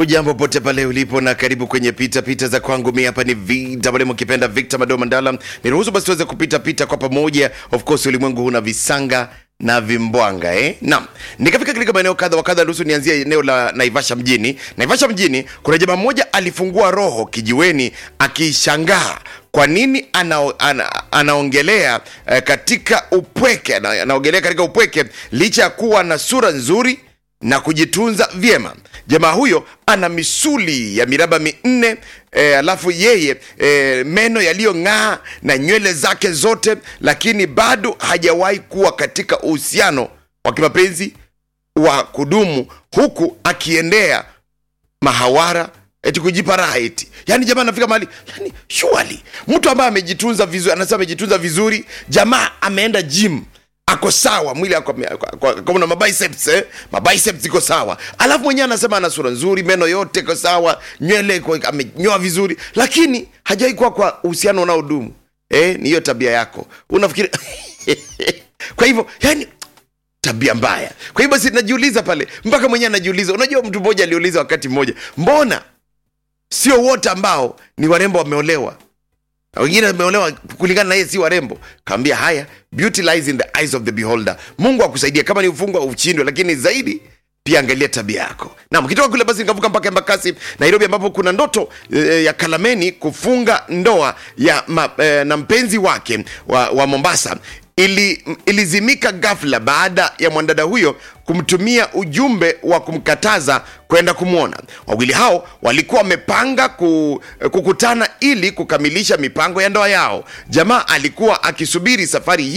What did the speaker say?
Ujambo pote pale ulipo na karibu kwenye pita pita za kwangu. Mi hapa ni VMM ukipenda Victor Mado Mandala. Niruhusu basi tuweze kupita pita kwa pamoja. Of course ulimwengu huna visanga na vimbwanga eh? Naam, nikafika katika maeneo kadha wa kadha. Ruhusu nianzie eneo la Naivasha mjini. Naivasha mjini kuna jamaa mmoja alifungua roho kijiweni akishangaa kwa nini ana, ana, anaongelea eh, katika upweke ana, anaongelea katika upweke licha ya kuwa na sura nzuri na kujitunza vyema. Jamaa huyo ana misuli ya miraba minne e, alafu yeye e, meno yaliyong'aa na nywele zake zote, lakini bado hajawahi kuwa katika uhusiano wa kimapenzi wa kudumu, huku akiendea mahawara eti kujipa raha eti. Yani jamaa anafika mahali yani, surely mtu ambaye amejitunza vizuri, anasema amejitunza vizuri, jamaa ameenda gym ako sawa mwili ako na mabiceps eh? mabiceps iko sawa alafu mwenyewe anasema ana sura nzuri meno yote iko sawa nywele iko- amenyoa vizuri lakini hajawai kuwa kwa uhusiano unaodumu eh? ni hiyo tabia yako unafikiri kwa hivyo yani tabia mbaya kwa hivyo basi najiuliza pale mpaka mwenyewe anajiuliza unajua mtu mmoja aliuliza wakati mmoja mbona sio wote ambao ni warembo wameolewa na wengine wameolewa kulingana na yeye si warembo kaambia haya beauty lies in the eyes of the beholder mungu akusaidia kama ni ufungwa uchindwe lakini zaidi pia angalia tabia yako nam kitoka kule basi nikavuka mpaka embakasi nairobi ambapo kuna ndoto e, ya kalameni kufunga ndoa ya ma, e, na mpenzi wake wa, wa mombasa ili, ilizimika ghafla baada ya mwanadada huyo kumtumia ujumbe wa kumkataza kwenda kumwona wawili hao walikuwa wamepanga ku, kukutana ili kukamilisha mipango ya ndoa yao jamaa alikuwa akisubiri safari hii